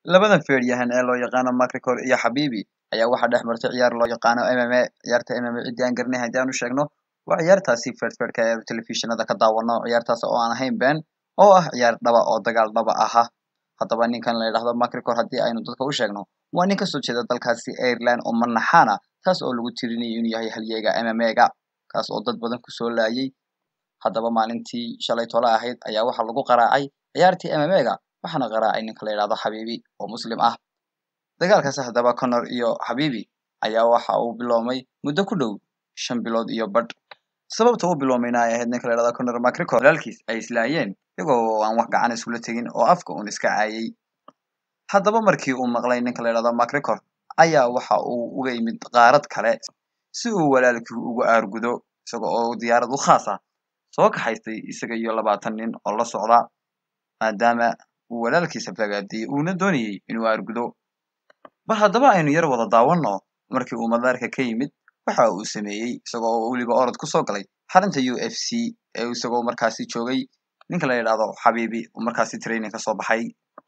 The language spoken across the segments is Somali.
labadan feedhyahan ee loo yaqaano macricor iyo xabibi ayaa waxaa dhex martay ciyaar loo yaqaano mma ciyaarta mma ciddii aan garanay haddii aan u sheegno waa ciyaartaasi feedhfeedhka ee telefishinada ka daawano ciyaartaas oo aan ahayn been oo ah ciyaar dhaba oo dagaal dhaba aha haddaba ninkan la yidhahdo macricor haddii aynu dadka u sheegno waa nin kasoo jeeda dalkaasi ireland oo manaxaana taas oo lagu tirinayo inuu yahay halyeega mmega kaas oo dad badan kusoo laayay haddaba maalintii shalay tole ahayd ayaa waxaa lagu qaraacay ciyaartii mmega waxaana qaraacay ninka la yidhahdo xabiibi oo muslim ah dagaalkaasi haddaba connor iyo xabiibi ayaa waxa uu biloomay muddo ku dhow shan bilood iyo badh sababta u bilowmayna ay ahayd ninka la yidhahdo connor macricor walaalkiis ay islaayeen iyagoo aan wax gacan iskula tegin oo afka uun iska caayay haddaba markii uu maqlay ninka la yidhahdo macricor ayaa waxa uu uga yimid qaarad kale si uu walaalkii ugu aargudo isaga oo diyaarad u khaas ah soo kaxaystay isaga iyo labaatan nin oo la socda maadaama uu walaalkiisa fagaadiyey uuna doonayey inuu aargudo bal haddaba aynu yar wada daawanno markii uu madaarka ka yimid waxa uu sameeyey isagoo oo weliba orod kusoo galay xarinta u f c ee isagoo markaasi joogay ninka la yidhahdo xabiibi uu markaasi training ka soo baxay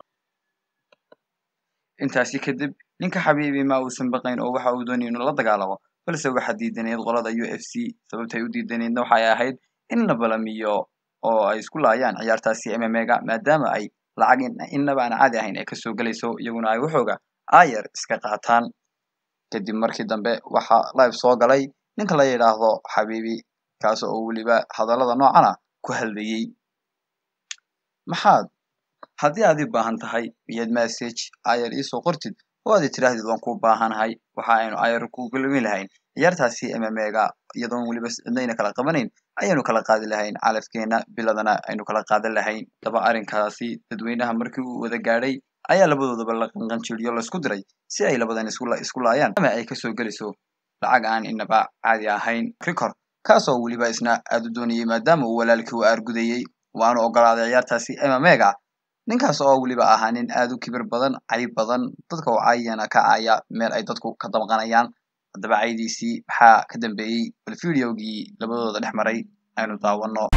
intaasi kadib ninka xabiibi ma uusan baqayn oo waxa uu doonayay inuu la dagaalamo balse waxaa diidaneyd qolada u f c sababtay u diidaneydna waxay ahayd in la balamiyo oo ay isku laayaan ciyaartaasi mmega maadaama ay lacag innaba aan caadi ahayn ay kasoo gelayso iyaguna ay waxooga aayar iska qaataan kadib markii dambe waxaa live soo galay ninka la yidhaahdo xabiibi kaas oo weliba hadallada noocana ku hadlayey maxaad haddii aad i baahan tahay miyaad message ayar iisoo qortid oo aad i tidhaahdid waan ku baahanahay waxa aynu ayar ku galmi lahayn ciyaartaasi mmega iyadoon weliba cidnayna kala qabanayn ayaynu kala qaadi lahayn calafkeena biladana aynu kala qaadan lahayn daba arrinkaasi dadweynaha markii uu wada gaadhay ayaa labadoodaba la qanqanjiriyo laisku diray si ay labadan isku laayaan ama ay kasoo gelayso lacag aan inaba caadi ahayn ricor kaasoo weliba isna aad u doonayey maadaama uu walaalkii u aargudayey waanu ogolaaday ciyaartaasi mmega ninkaas oo weliba ahaa nin aad u kibir badan cayb badan dadka oo caayana ka caaya meel ay dadku ka damqanayaan haddaba caydiisii maxaa ka dambeeyey bal videogii labadooda dhex maray aynu daawano